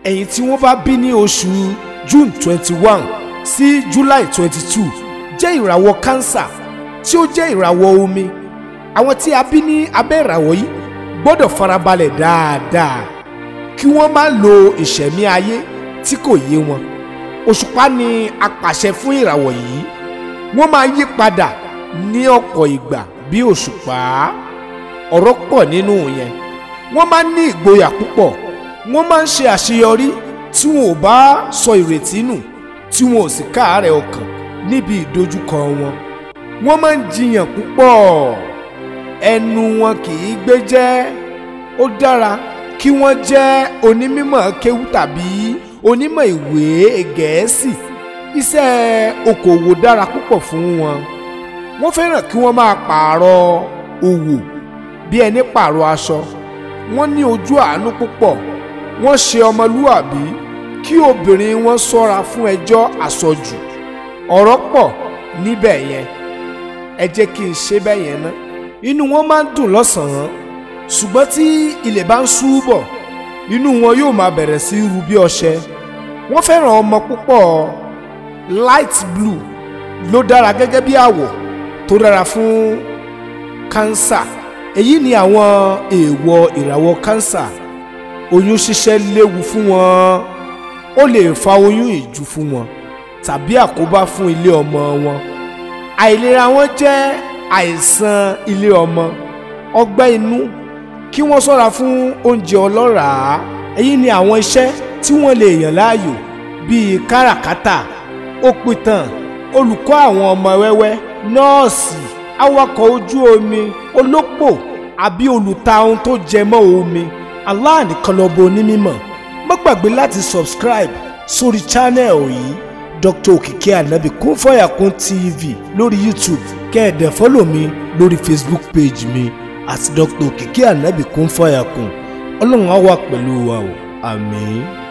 ẹ̀yin tí wọ́n bá bí ní oṣù June twenty one sí July twenty two jẹ́ ìràwọ̀ cancer tí ó jẹ́ ìràwọ̀ omi àwọn tí a bí ní abẹ́ ìràwọ̀ yìí gbọ́dọ̀ farabalẹ̀ dáadáa kí wọ́n má lo ìṣẹ̀mí ayé tí kò yé wọn òṣùpá ni apàṣẹ fún ìràwọ̀ yìí wọ́n máa yí padà ní ọ̀pọ̀ ìgbà bí òṣùpá ọ̀rọ̀ pọ̀ nínú yẹn wọ́n máa ń ní ìgboyà púpọ̀ wọ́n máa ń ṣe àṣeyọrí tí wọn ò bá sọ ìrètí nù tí wọn ò sì káàárẹ̀ ọkàn níbi ìdojúkọ wọn wọ́n máa ń jiyàn púpọ̀ ẹnu wọn kì í gbé jẹ́ ó dára kí wọ́n jẹ́ onímọ̀ kéwú tàbí onímọ̀ ìwé gẹ̀ẹ́sì iṣẹ́ okòwò dára púpọ̀ fún wọn wọ́n fẹ́ràn kí wọ́n máa pààrọ̀ òwò bí ẹni pààrọ̀ aṣọ wọ́n ní ojú àánú púpọ̀ wọ́n ṣe ọmọlúwàbí kí obìnrin wọn ṣọ́ra fún ẹjọ́ àsọjù ọ̀rọ̀ pọ̀ níbẹ̀ yẹn ẹ jẹ́ kí n ṣe bẹ́ẹ̀ yẹn ná inú wọn máa ń dùn lọ́sàn-án ṣùgbọ́n tí ilẹ̀ bá ń ṣú bọ̀ inú wọn yóò máa bẹ̀rẹ̀ sí ru bí ọṣẹ wọ́n fẹ́ràn ọmọ púpọ̀ light blue ló dára gẹ́gẹ́ bí àwọ̀ tó dára fún cancer èyí ni àwọn èèwọ̀ ìràwọ̀ cancer oyún ṣíṣẹ́ léwu fún wọn ó lè fa oyún ìju fún wọn tàbí àkóbá fún ilé ọmọ wọn àìlera wọn jẹ́ àìsàn ilé ọmọ ọgbẹ́ inú kí wọ́n ṣọ́ra fún oúnjẹ ọlọ́ràá èyí ni àwọn iṣẹ́ tí wọ́n lè yàn láàyò bíi káràkátà òpìtàn olùkọ́ àwọn ọmọ wẹ́wẹ́ nọ́ọ̀sì awakọ̀ ojú omi olópò àbí olùta ohun tó jẹ mọ́ omi Allah nìkan lọ́bọ onímọ̀ má gbàgbé láti subscribe sórí channel yìí Dr. Òkìkí Ànábì Kún Fàyàkún TV lórí YouTube kẹ́ẹ̀dẹ̀ fọ́lọ̀ mi lórí Facebook page mi àti Dr. Òkìkí Ànábì Kún Fàyàkún ọlọ́run á wà pẹ̀lú wa o àmín.